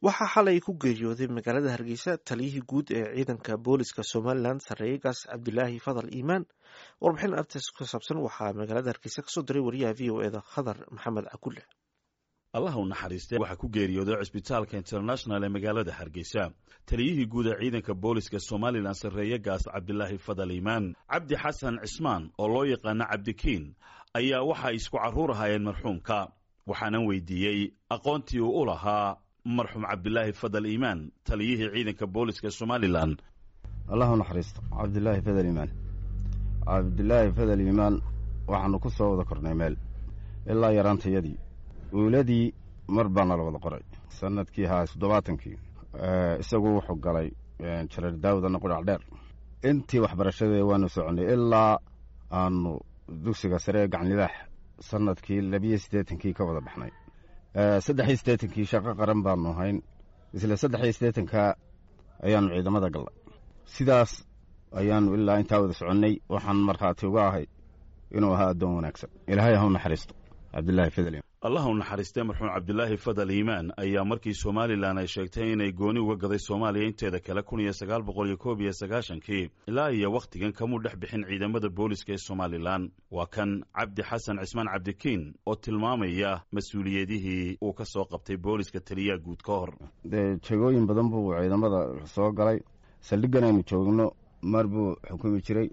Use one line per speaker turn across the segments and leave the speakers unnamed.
waxaa xalay ku geeriyooday magaalada hargeysa taliyihii guud ee ciidanka booliska somalilan sareeyegaas cabdilaahi fadal iimaan warbixin artes ku saabsan waxaa magaalada hargeysa kasoo diray wariyaha v o eda khadar maxamed cakulle
allah u naxariistay waxaa ku geeriyooday cisbitaalka international ee magaalada hargeysa taliyihii guud ee ciidanka booliska somalilan sarreeyegaas cabdilaahi fadal iimaan cabdi xasan cismaan oo loo yaqaano cabdikiin ayaa waxay isku carruur ahaayeen marxuumka waxaanan weydiiyey aqoontii uu u lahaa marxuum cabdilaahi fadal iimaan taliyihii ciidanka booliska somalilan
allah u naxariisto cabdilaahi fadal iimaan cabdilaahi fadal iimaan waxaanu ku soo wada kornay meel ilaa yaraantayadii uuladii mar baa nala wada qoray sanadkii haa toddobaatankii isagu wuxuu galay jareer daawudana qudhac dheer intii waxbarashadee waanu soconnay ilaa aanu dugsiga sare ee gacnidaax sanadkii labiyo siddeetankii ka wada baxnay saddexiyo siddeetankii shaqo qaran baanu ahayn isla saddexiyo siddeetanka ayaanu ciidamada gallay sidaas ayaanu ilaa intaa wada soconnay waxaan markhaati uga ahay inuu ahaa addoon wanaagsan ilaahay ha u naxariisto cabdilaahi fadal
allah u naxariistay marxuum cabdilaahi fadal iimaan ayaa markii somalilan ay sheegtay inay gooni uga gaday soomaaliya inteeda kale kun iyo sagaal boqol iyo koob iyo sagaashankii ilaa iyo wakhtigan kamuu dhex bixin ciidamada booliska ee somalilan waa kan cabdi xasan cismaan cabdikiin oo tilmaamaya mas-uuliyadihii uu ka soo qabtay booliska taliyaha guud ka hor
dee jegooyin badan buu ciidamada soo galay saldhiggan aynu joogno mar buu xukumi jiray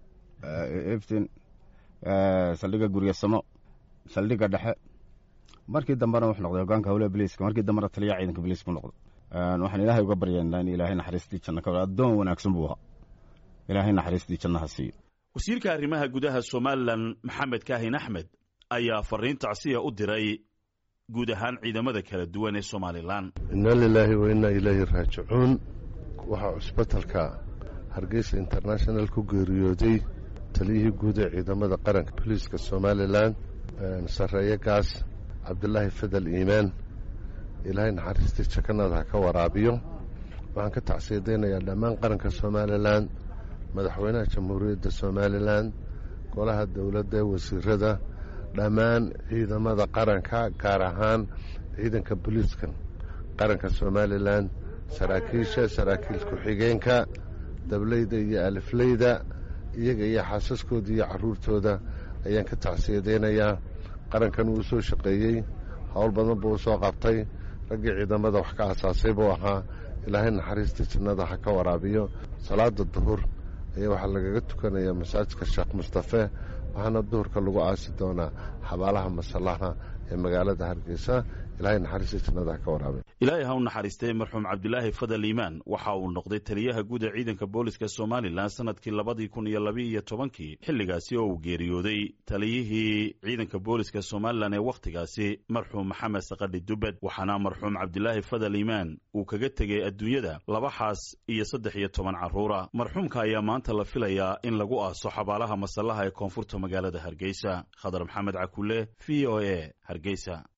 iftin saldhigga guryasamo saldhigga dhexe markii dambena wuxuu noqday hogaanka howlaha biliiska markii dambena taliyaha ciidanka biliiska u noqday waxaan ilaahay uga baryaynaa in ilaahay naxariistii janna ka addoon wanaagsan buu ahaa ilaahay naxariistii janna ha siiyo
wasiirka arrimaha gudaha somalilan maxamed kaahin axmed ayaa fariin tacsiya u diray guud ahaan ciidamada kala duwan ee somalilan
inna lilaahi wa innaa ilaahi raajicuun waxaa cusbitalka hargeysa international ku geeriyooday taliyihii guud ee ciidamada qaranka boliiska somalilan sarreeyegaas cabdilaahi fadal iimaan ilaahay naxariistii jakanada ha ka waraabiyo waxaan ka tacsiyadaynayaa dhammaan qaranka somalilan madaxweynaha jamhuuriyadda somalilan golaha dowladda wasiirada dhammaan ciidamada qaranka gaar ahaan ciidanka booliiska qaranka somalilan saraakiisha saraakiil ku-xigeenka dableyda iyo alifleyda iyaga iyo xaasaskooda iyo carruurtooda ayaan ka tacsiyadaynayaa qarankan wuu soo shaqeeyey howl badan buu soo qabtay raggii ciidamada wax ka asaasay buu ahaa ilaahay naxariista jannada ha ka waraabiyo salaada duhur ayaa waxaa lagaga tukanayaa masaajidka sheekh mustafe waxaana duhurka lagu aasi doonaa xabaalaha masallaha ee magaalada hargeysa ilaahay naxariista jannada ha ka waraabiyo
ilaahay ha u naxariistay marxuum cabdilaahi fadal iimaan waxa uu noqday taliyaha guud ee ciidanka booliska somalilan sanadkii labadii kun iyo labi iyo tobankii xilligaasi oo uu geeriyooday taliyihii ciidanka booliska somalilan ee wakhtigaasi marxuum maxamed sakadhi dubed waxaana marxuum cabdilaahi fadal iimaan uu kaga tegey adduunyada laba xaas iyo saddex iyo toban carruura marxuumka ayaa maanta la filayaa in lagu aaso xabaalaha masallaha ee koonfurta magaalada hargeysa khadar maxamed cakulle v o a hargeysa